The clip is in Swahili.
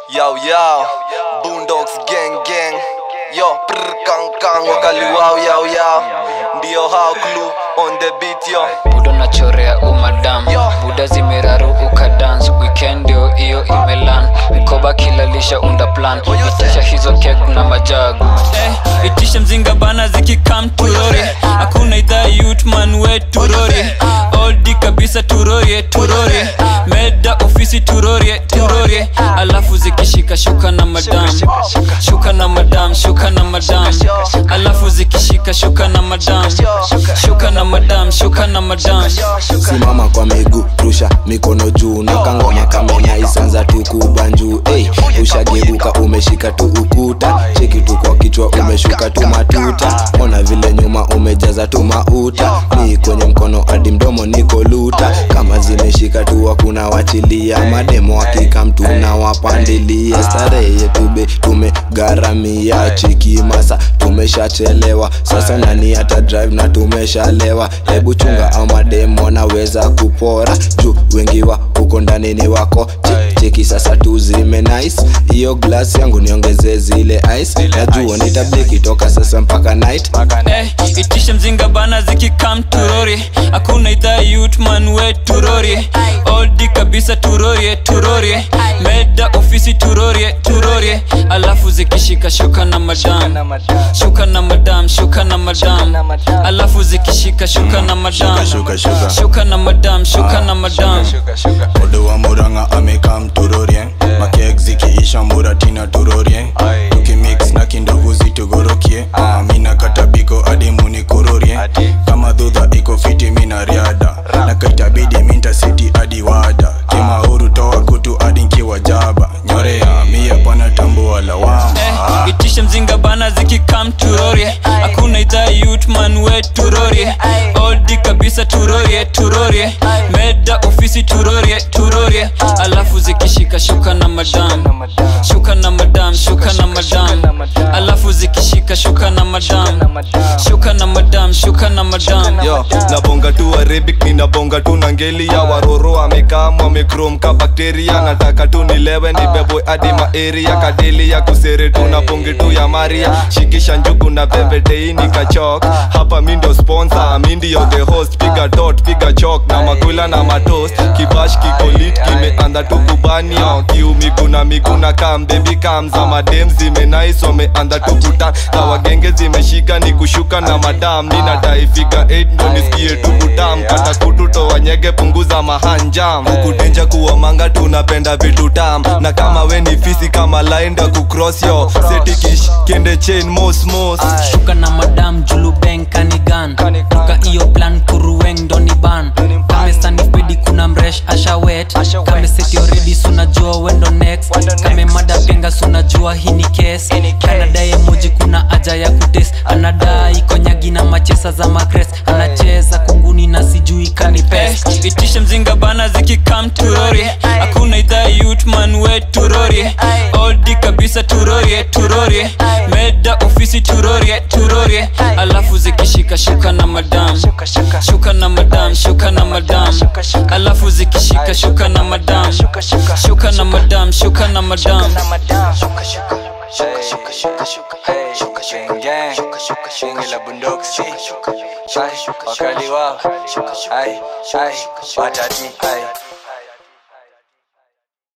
Yo yo, Boondocks gang gang. Yo, prr kang kang wakali wow yo yo. Ndio hao clue on the beat yo. budo nachorea umadam Yo. buda zimeraru ukadans weekend ndio hiyo imelan mkoba kilalisha unda plan itisha hizo kek na majagu Eh, itisha mzinga bana zikikam turori hakuna idhaa yutman we turori oldi kabisa turorie turorie meda ofisi turorie turorie alafu zikishika shuka na madam shuka na madam shuka na madam alafu zikishika shuka na madam shuka na madam shuka na madam simama kwa miguu rusha mikono juu na kangoma kamenya isanza tu kubanjuu hey, ushageuka umeshika tu ukuta cheki tu kwa kichwa umeshuka tu matuta ona vile nyuma umejaza tu mauta ni kwenye mkono hadi mdomo niko luta kama zimeshika tu hakuna wachilia mademo hakika mtu na wapandilia starehe yetu be tumegharamia chiki masa tumeshachelewa sasa nani hata drive na tumeshalewa hebu chunga au mademo wanaweza kupora juu wengi wa huko ndani ni wako Che- cheki sasa tu zime nice hiyo glass yangu niongeze zile ice najua nitabliki toka sasa mpaka night Eh, itishe mzinga bana zikikam turori hakuna idhaa yutman we turori oldi kabisa turorie turorie meda ofisi turorie turorie alafu zikishika shuka na madam shuka na madam shuka na madam alafu zikishika shuka na madam shuka, shuka. shuka na madam shuka na madam odo wa muranga amekam turorie makek zikiisha muratina turorie tukimix na kindovu zitugorokie Ah, mina katabiko hadi munikurorie kama dhudha iko fiti mina riada na kaitabidi minta siti hadi wada kimauru toa kutu hadi nkiwa jaba nyorea mia pana tambua lawama eh, itishe mzinga bana zikikam turorie hakuna idhaa yutman we turorie oldi kabisa turorie turorie meda ofisi turorie turorie alafu zikishika shuka na madam shuka na madam shuka na madam alafu zikishika shuka na madam shuka na madam shuka na madam Yo, nabonga tu Arabic ninabonga tu na ngeli ya waroro amekam wamekrom ka bakteria nataka tu nilewe nibebwe hadi maeria kadeli ya kusere tu na bonge tu ya maria shikisha njugu na pembetei nikachok hapa mi ndo sponsor mi ndio the host piga dot piga chok na makula na matos kibash kikolit kimeanza tu kubanio kiu miguna miguna kam baby kam za madem zimenais wameanza tu kutan kawagenge zimeshika ni kushuka na madam ninadai figa 8 ndo nisikie tu kutam kata kutu toa nyege punguza mahanjam kukudenja kuwa manga tunapenda vitu tam na kama we ni fisi kama lainda kucross yo setikish kende chain mos mos shuka na madam julubeng kanigan toka iyo plan kuruweng doni ban kamesanifbedi kuna mresh ashawet kameseti oredi sunajua wendo next kame mada penga sunajua hii ni kes kanadaye moji kuna aja ya kutes anadai konyagi na machesa za makres anacheza kunguni na sijui kanipes Eh, itishe mzinga bana zikikam turori hakuna idhaa yutman we turori oldi kabisa turorie turorie meda ofisi turorie turorie alafu zikishika shuka na madam shuka na madam shuka na madam alafu zikishika shuka na madam shuka na madam shuka na madam wakali wao ai ai watati ai